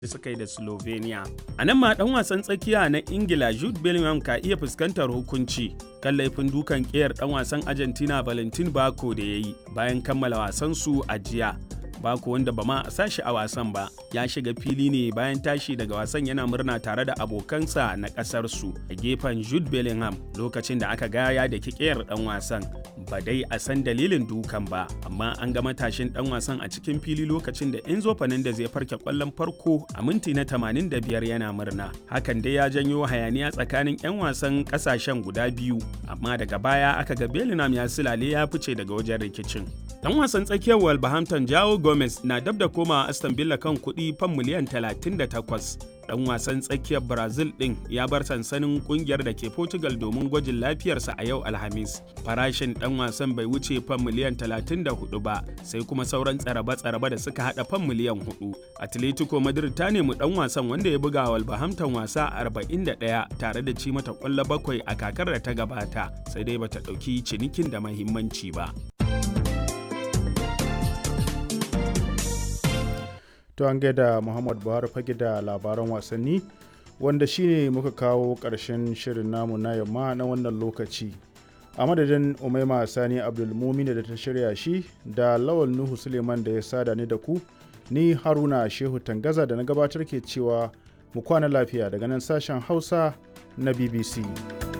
da suka yi da Slovenia. A nan ma ɗan wasan tsakiya na Ingila Jude Bellingham ka iya fuskantar hukunci kan laifin dukan ƙiyar ɗan wasan Argentina Valentin Bako da ya yi bayan kammala wasansu a jiya. Bako wanda ba ma a sashi a wasan ba ya shiga fili ne bayan tashi daga wasan yana murna tare da abokansa na ƙasarsu a gefen Jude Bellingham lokacin da aka gaya da kikiyar ɗan wasan ba dai a san dalilin dukan ba amma an ga matashin ɗan wasan a cikin fili lokacin da Enzo Fernandez ya farke ƙwallon farko a minti na 85 yana murna hakan dai ya janyo hayaniya tsakanin 'yan wasan ƙasashen guda biyu amma daga baya aka ga Bellingham ya silale ya fice daga wajen rikicin Dan wasan tsakiyar Wolverhampton Jao Gomez na dab da koma Aston Villa kan kuɗi fan miliyan 38. Dan wasan tsakiyar Brazil ɗin ya bar sansanin ƙungiyar da ke Portugal domin gwajin lafiyarsa a yau Alhamis. Farashin dan wasan bai wuce fan miliyan 34 ba, sai kuma sauran tsaraba-tsaraba da suka haɗa fan miliyan 4. Atletico Madrid ta nemi dan wasan wanda ya buga Wolverhampton wasa 41 tare da ci mata ƙwallo bakwai a kakar da ta gabata, sai dai bata ɗauki cinikin da mahimmanci ba. to an gaida muhammad buhari fage da labaran wasanni wanda shine muka kawo ƙarshen shirin namu na yamma na wannan lokaci a madadin umaima sani abdulmumin da ta shirya shi da lawal nuhu suleiman da ya sada ni da ku ni haruna shehu tangaza da na gabatar ke cewa mu kwana lafiya daga nan sashen hausa na bbc